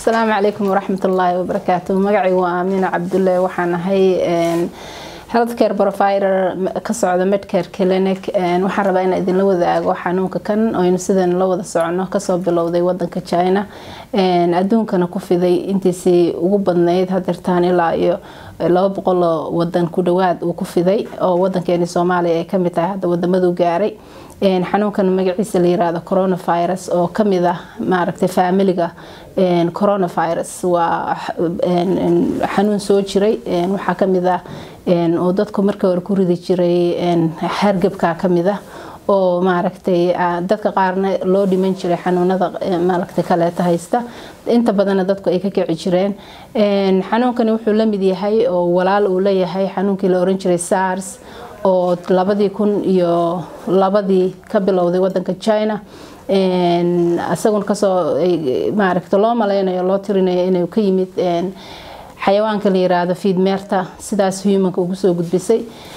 asalaamu calaykum waraxmat ullaahi wabarakaatu magacaygu waa aamiina cabdulle waxaan ahay healthcare provider ka socda medcare clinic waxaan rabaa inaan idinla wadaago xanuunka kan oynu sidan la wada socono kasoo bilowday wadanka china adduunkana ku fiday intiisii ugu badnayd hadeertaan ilaa iyo laba boqoloo wadan ku dhawaad uu ku fiday oo wadankeeni soomaaliya ay kamid tahay hadda wadamadu gaaray xanuunkan magaciisa la yiraahdo coronavirus oo kamid ah maaragtay faamiliga coronavirus waa xanuun soo jiray waxaa kamid ah oo dadku markii hore ku ridi jiray hargebka kamid ah oo maaragtay dadka qaarna loo dhiman jiray xanuunada maaragtay kaleeta haysta inta badanna dadku ay ka kici jireen xanuunkani wuxuu la mid yahay oo walaal uu leeyahay xanuunkii la oran jiray sars oo labadii kun iyo labadii ka bilowday wadanka china isaguna kasoo maaragta loo maleynayo loo tirinayo inuu ka yimid xayawaanka la yiraahdo fiidmeerta sidaas humanka ugu soo gudbisay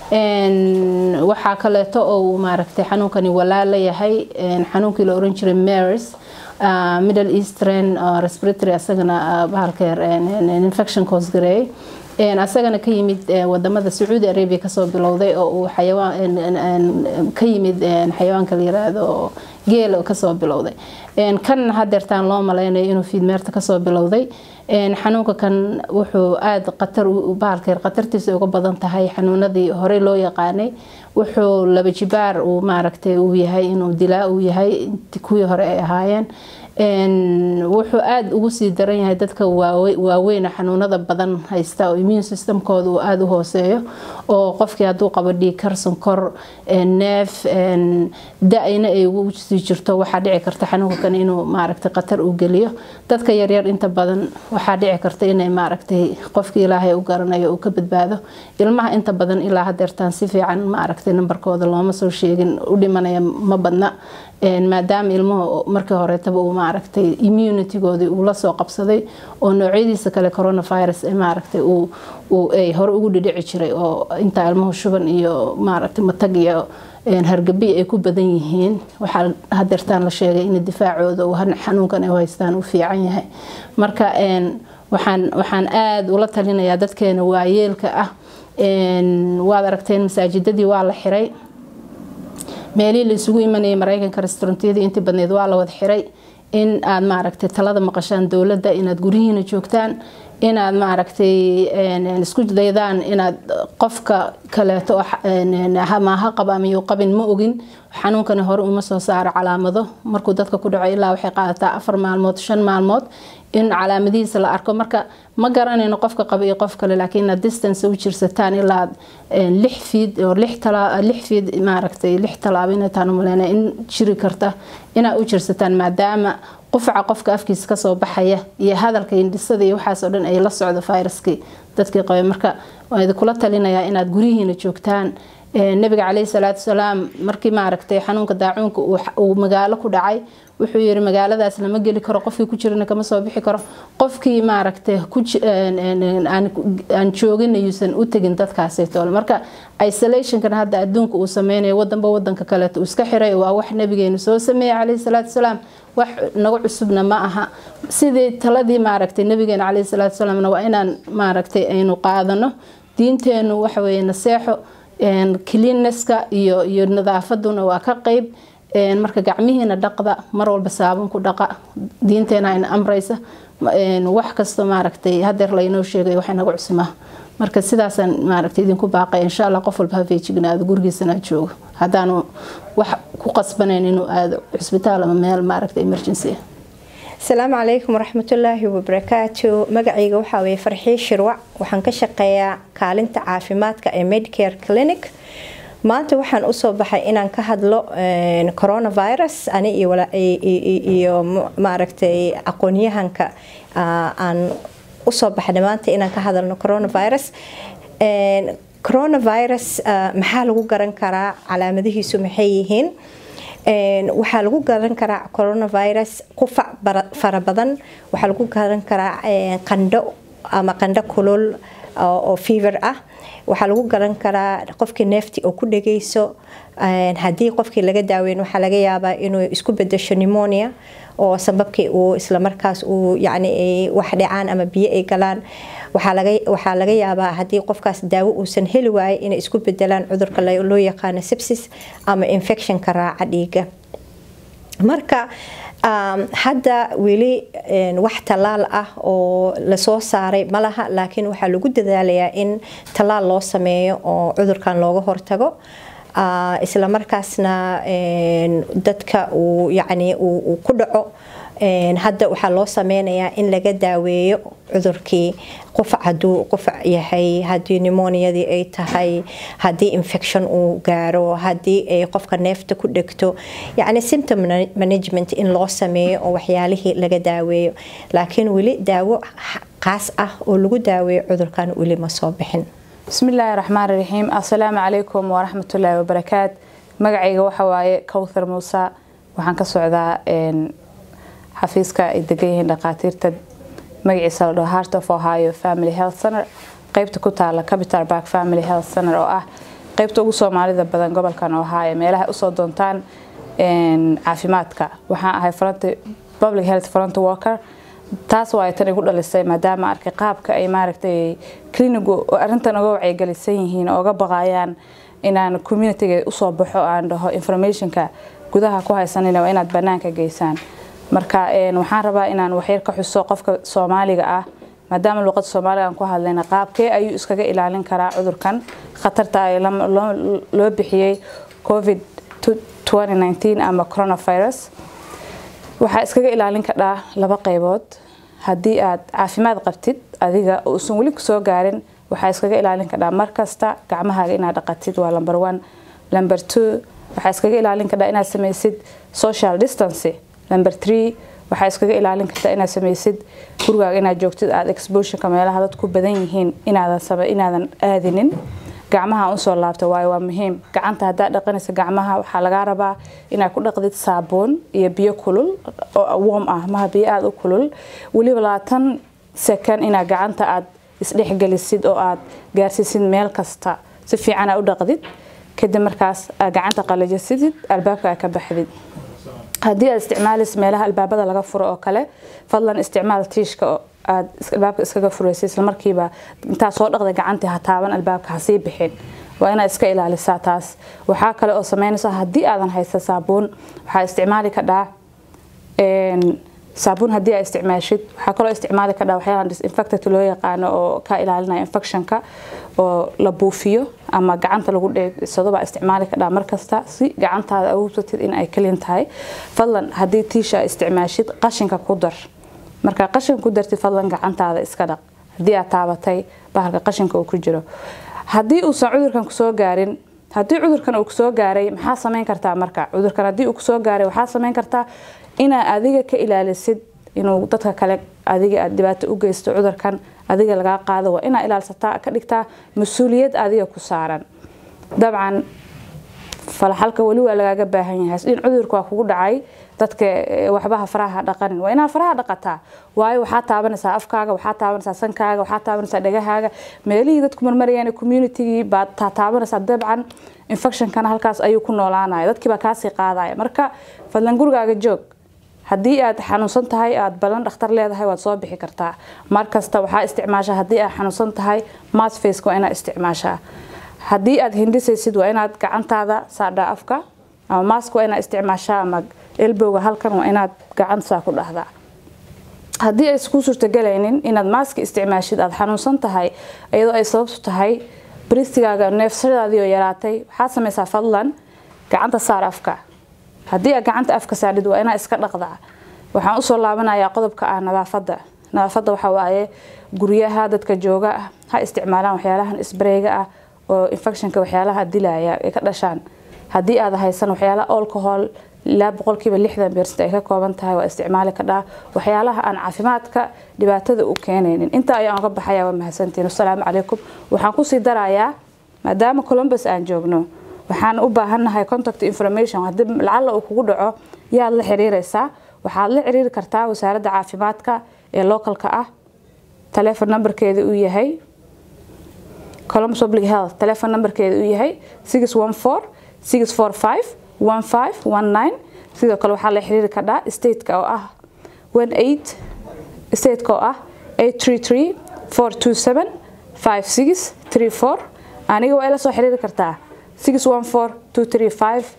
waxaa kaleeto oo uu maaragtay xanuunkani walaal leeyahay xanuunkii la oran jiray maris middle eastern respiratory asagana bahalkeer infection cause gareeyay asagana ka yimid wadamada sacuudi arabia kasoo bilowday oo uu ka yimid xayawaanka la yiraahdo geel kasoo bilowday kan hadeertaan loo maleynayo inuu fiidmeerta kasoo bilowday xanuunka kan wuxuu aada qatar bahalkeer qatartiisa uga badan tahay xanuunadii horey loo yaqaanay wuxuu laba jibaar uu maaragtay uu yahay inuu dilaa uu yahay kuwii hore ay ahaayeen wuxuu aada ugu sii daran yahay dadka waaweyna xanuunada badan haysta oo immune systemkooda uu aada u hooseeyo oo qofkii hadduu qabo dhiigkar sonkor neef da-ayna ay ugu sii jirto waxaa dhici karta xanuunka kan inuu maaragtay qatar u geliyo dadka yaryar inta badan waxaa dhici karta inay maaragtay qofkii ilaahay u garanayo uu ka badbaado ilmaha inta badan ilaa hadeertaan si fiican maaragtay nambarkooda looma soo sheegin u dhimanaya ma badna maadaama ilmuhu markii horeetaba uu maaragtay immunitygoodii uu lasoo qabsaday oo noocyadiisa kale coronavirus maaragtay ay hore ugu dhidhici jiray oo intaa ilmuhu shuban iyo maaragtay matag iyo hargabi ay ku badan yihiin waxaa hadeertaan la sheegay in difaacooda uu xanuunkan ay haystaan uu fiican yahay marka waxaan waxaan aada ula talinayaa dadkeena waayeelka ah waad aragteen masaajidadii waa la xiray meelihii la isugu imanayay mareykanka restaurantyadii intii badneyd waa la wada xiray in aad maaragtay talada maqashaan dowladda inaad guryihiina joogtaan inaad maaragtay isku daydaan inaad qofka kaleeto maaha qaba ama yuu qabin ma ogin xanuunkani hore uma soo saaro calaamado markuu dadka ku dhaco ilaa waxay qaadataa afar maalmood shan maalmood in calaamadihiisa la arko marka ma garanayno qofka qaba iyo qof kale laakiin inaad distance u jirsataan ilaa lix fiid oo lix fiid maaragtay lix talaabo inataan umaleyna in jiri karta inaad u jirsataan maadaama qufaca qofka afkiisa kasoo baxaya iyo hadalka indhisada iyo waxaasoo dhan ay la socdo viruskii dadkii qabay marka waan idinkula talinayaa inaad guryihiina joogtaan nabiga caleyhi salaatu salaam markii maaragtay xanuunka daacuunka uu magaalo ku dhacay wuxuu yiri magaaladaas lama geli karo qofkii ku jirana kama soo bixi karo qofkii maaragtay aan joogin yuusan u tegin dadkaasaytoole marka isolationkan hadda adduunka uu sameynayo wadanba wadanka kaleeto uu iska xiray waa wax nabigeenu soo sameeyey caleyhi salaatu salaam wax naga cusubna ma aha sidii taladii maaragtay nabigeena caleyhi salaatu salaamna waa inaan maaragtay aynu qaadano diinteenu waxaweye naseexo cleannesska iyo iyo nadaafaduna waa ka qeyb marka gacmihiina dhaqda mar walba saabun ku dhaqa diinteena ayna amraysa wax kasta maaragtay hadeer laynoo sheegay wax inaga cusmaa marka sidaasaan maaragtay idinku baaqay insha allah qof walba ha feejignaado gurigiisana joogo haddaanu wax ku qasbanayn inuu aado cusbitaal ama meel maaragtay emergency asalaamu calaykum waraxmatullaahi wabarakaatu magacayga waxaa weye farxii shirwac waxaan ka shaqeeyaa kaalinta caafimaadka ee medcare clinic maanta waxaan usoo baxay inaan ka hadlo coronavirus ani iyo maaragtay aqoonyahanka aan usoo baxnay maanta inaan ka hadalno coronavirus coronavirus maxaa lagu garan karaa calaamadihiisu maxay yihiin waxaa lagu garan karaa coronavirus qufac fara badan waxaa lagu garan karaa qandho ama qandho kulul oo fever ah waxaa lagu garan karaa qofkii neefti oo ku dhegeyso haddii qofkii laga daaweyn waxaa laga yaabaa inuu isku bedesho pneumonia oo sababkii uu islamarkaas uu yani wax dhacaan ama biyo ay galaan waxaa laga yaabaa haddii qofkaas daawo uusan heli waayay inay isku bedelaan cudurka loo yaqaano sepsis ama infectionka raaca dhiiga marka hadda weli wax tallaal ah oo lasoo saaray malaha laakiin waxaa lagu dadaalayaa in tallaal loo sameeyo oo cudurkan looga hortago isla markaasna dadka uu yani uu ku dhaco hadda waxaa loo sameynayaa in laga daaweeyo cudurkii qufac haduu qufac yahay hadii nimoniadii ay tahay hadii infection uu gaaro hadii ay qofka neefta ku dhegto yani symptom management in loo sameeyo oo waxyaalihii laga daaweeyo laakiin weli daawo qaas ah oo lagu daaweeyo cudurkan weli ma soo bixin bismillaahi raxmaan raxiim assalaamu calaykum waraxmatullaahi wabarakaat magacayga waxa waaye kowthar muuse waxaan ka socdaa xafiiska ay degan yihiin dhakhaatiirta magaciisa la dhaho heart of ohio family health center qeybta ku taala capital park family health center oo ah qeybta ugu soomaalida badan gobolkan ohio meelaha usoo doontaan caafimaadka waxaan ahay fronti public health front worker taas waa ay tan igu dhalisay maadaama arkay qaabka ay maaragtay clinigu arrintan uga wacyigelisan yihiin oo uga baqayaan inaan communityga usoo baxo aan dhaho informationka gudaha ku haysanina waa inaad banaanka geysaan marka waxaan rabaa inaan waxyar ka xuso qofka soomaaliga ah maadaama luuqada soomaaliga aan ku hadlayna qaabkee ayuu iskaga ilaalin karaa cudurkan khatarta ay loo bixiyey covid ama coronavirus waxaa iskaga ilaalin kadhaa laba qaybood haddii aad caafimaad qabtid adiga uusan weli kusoo gaarin waxaa iskaga ilaalin kadhaa markasta gacmahaaga inaad dhaqatid waa number one number two waxaa iskaga ilaalin kadhaa inaad samaysid social distance number three waxaa iskaga ilaalin kartaa inaad samaysid gurigaaga inaad joogtid aad exposureka meelaha dad ku badan yihiin inaadan aadinin gacmaha usoo laabta waayo waa muhiim gacanta haddaad dhaqanaysa gacmaha waxaa lagaa rabaa inaad ku dhaqdid saabuun iyo biyo kulul oo warm ah maha biyo aada u kulul weliba labaatan second inaad gacanta aad isdhexgelisid oo aad gaarsiisid meel kasta si fiican aad u dhaqdid kadib markaas aad gacanta qalajisidid albaabka aad ka baxdid haddii aad isticmaalaysa meelaha albaabada laga furo oo kale fadlan isticmaal tiishka aad albaabka iskaga furaysa islamarkiiba intaa soo dhaqda gacantii ha taaban albaabka ha sii bixin waa inaad iska ilaalisaa taas waxaa kale oo sameynaysa haddii aadan haysa saabuun waxaa isticmaali kadhaa saabuun haddii aad isticmaashid waxaa kaloo isticmaali kadhaa waxyaalaha disinfectant loo yaqaano oo ka ilaalinaya infectionka oo la buufiyo ama gacanta lagu dheegsado baa isticmaali kadhaa markasta si gacantaada awoobsatid in ay kalin tahay fadlan haddii tiisha isticmaashid qashinka ku dar markaa qashinka ku dartid fadlan gacantaada iska dhaq haddii aad taabatay bahalka qashinka uu ku jiro haddii uusan cudurkan kusoo gaarin haddii cudurkan uu kusoo gaaray maxaa samayn kartaa marka cudurkan haddii uu kusoo gaaray waxaa samayn kartaa inaa adiga ka ilaalisid inuu dadka kale adiga aad dhibaato u geysto cudurkan adiga lagaa qaado waa inaa ilaalsataa ka dhigtaa mas-uuliyad adiga ku saaran dabcan falaxalka weli waa lagaaga baahan yahay in cudurka waa kugu dhacay dadka waxbaha faraha dhaqanin waa inaa faraha dhaqataa waayo waxaa taabanaysaa afkaaga waxaa taabanaysaa sankaaga waxaa taabanaysaa dhagahaaga meelihii dadku marmarayaan communitygii baad taabanaysaa dabcan infectionkana halkaas ayuu ku noolaanaya dadkii baa kaasii qaadaya marka fadlan gurigaaga joog haddii aad xanuunsan tahay aad balan dhakhtar leedahay waad soo bixi kartaa markasta waxaa isticmaashaa haddii aad xanuunsan tahay masfaceka waa inaad isticmaashaa haddii aad hindisaysid waa inaad gacantaada saadhaa afka ama mask waa inaad isticmaashaa ama elbowga halkan waa inaad gacantaa ku dhahdaa haddii aysan kuu suurtagelaynin inaad maaski isticmaashid aad xanuunsan tahay iyadoo ay sababtu tahay bristigaaga neefsadaadii oo yaraatay waxaad samaysaa fadlan gacanta saar afka haddii aad gacanta afka saadhid waa inaad iska dhaqdaa waxaan usoo laabanayaa qodobka ah nadaafadda nadaafadda waxaa waaye guryaha dadka jooga ah ha isticmaalaan waxyaalahan isbareyga ah oo infectionka waxyaalaha dilaya ay ka dhashaan haddii aad haysan waxyaalaha alcohol ilaa boqolkiiba lixdan beercent ay ka kooban tahay waa isticmaali kadhaa waxyaalaha aan caafimaadka dhibaatada u keenaynin intaa ayaan uga baxaya waa mahadsantiin wasalaamu calaykum waxaan kusii darayaa maadaama columbus aan joogno waxaan u baahannahay contact information haddii lacalla uu kugu dhaco yaad la xiriiraysaa waxaad la xiriiri kartaa wasaaradda caafimaadka ee localka ah taleefon numberkeeda uu yahay columbus public health telephone numberkeeda uu yahay 614 645 1519 sidoo kale waxaa la xiriiri kadhaa stateka oo ah 18 stateka oo ah 833 427 5634 aniga waa ila soo xiriiri kartaa 614 235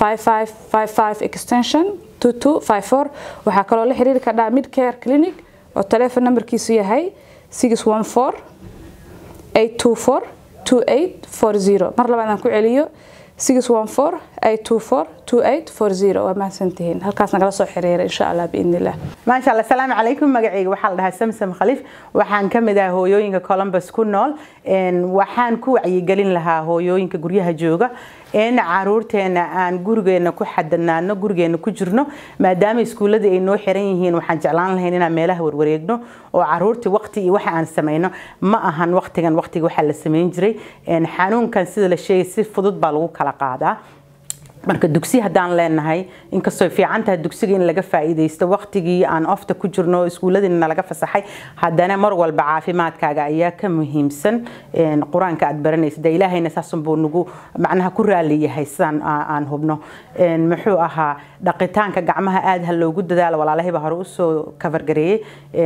5555 extension 2254 waxaa kaloo la xiriiri kadhaa midcare clinic oo telephone numberkiisu yahay 614 824 2840 mar labaad aan ku celiyo 614 824 2840 waa mahadsantihiin halkaas nagala soo xiriira insha allah biidni illah maasha allah asalaamu calaykum magacayga waxaa la dhahaa samsam khaliif waxaan ka mid ah hooyooyinka columbus ku nool waxaan ku wacyigelin lahaa hooyooyinka guryaha jooga in caruurteena aan gurigeena ku xadanaano gurigeena ku jirno maadaama iskuuladii ay noo xiran yihiin waxaan jeclaan lahayn inaan meelaha warwareegno oo caruurtii waqti iyo waxa aan samayno ma ahan waqtigan waqtiga waxaa la samayn jiray xanuunkan sida la sheegay si fudud baa lagu kala qaadaa marka dugsi haddaan leenahay inkastoo fiican tahay dugsiga in laga faa'iidaysto waqtigii aan ofta ku jirno iskuulladiina laga fasaxay haddana mar walba caafimaadkaaga ayaa ka muhiimsan qur-aanka aad baranaysa de ilaahayna saasunbuu nagu macnaha ku raali yahay sidaan aan hubno muxuu ahaa dhaqitaanka gacmaha aad ha loogu dadaalo walaalahayba hore usoo kafargareeyey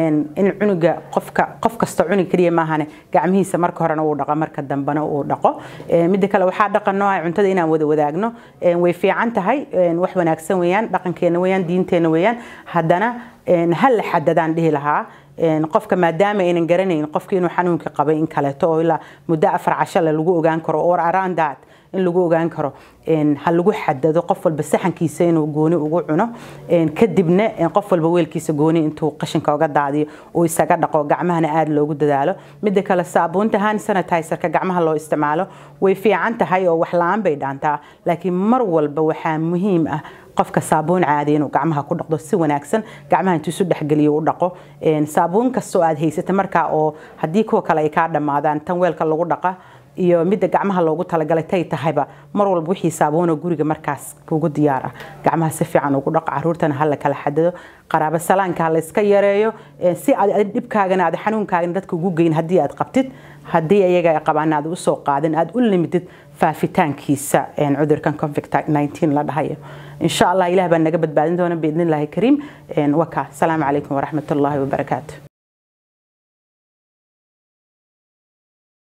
in cunuga qofka qof kasta cunug keliya maahane gacmihiisa marka horena uu dhaqo marka dambena uu dhaqo midda kale waxaa dhaqan noo ah cuntada inaan wada wadaagno way fiican tahay wax wanaagsan weeyaan dhaqankeena weeyaan diinteena weeyaan haddana ha la xadadaan dhihi lahaa qofka maadaama aynan garanayn qofka inuu xanuunka qabay in kaleeto oo ilaa muddo afar cashale lagu ogaan karo or around that in lagu ogaan karo ha lagu xadado qof walba saxankiisa inuu gooni ugu cuno kadibna qof walba weelkiisa gooni intuu qashinka uga daadiyo uu isaga dhaqo gacmahana aada loogu dadaalo midda kale saabuunta hand sanitizerka gacmaha loo isticmaalo way fiican tahay oo wax la-aan bay dhaantaa laakiin mar walba waxaa muhiim ah qofka saabuun caadi inuu gacmaha ku dhaqdo si wanaagsan gacmaha intuu isu dhexgeliyo u dhaqo saabuun kastoo aad haysata markaa oo haddii kuwa kale ay kaa dhammaadaan tan weelka lagu dhaqa iyo midda gacmaha loogu talagalay tay tahayba mar walba wixii saabuunoo guriga markaas kugu diyaar ah gacmaha si fiican ugu dhaq caruurtana hala kala xadado qaraabo salaanka ha la iska yareeyo si aad dhibkaagana aad xanuunkaagana dadka ugu geyn haddii aad qabtid haddii ayaga qabaan aad usoo qaadin aad u limitid faafitaankiisa cudurkan covid 19 la dhahayo insha allah ilaah baa naga badbaadin doona biidnillaahi kariim waka asalaamu calaykum waraxmatullaahi wabarakaatu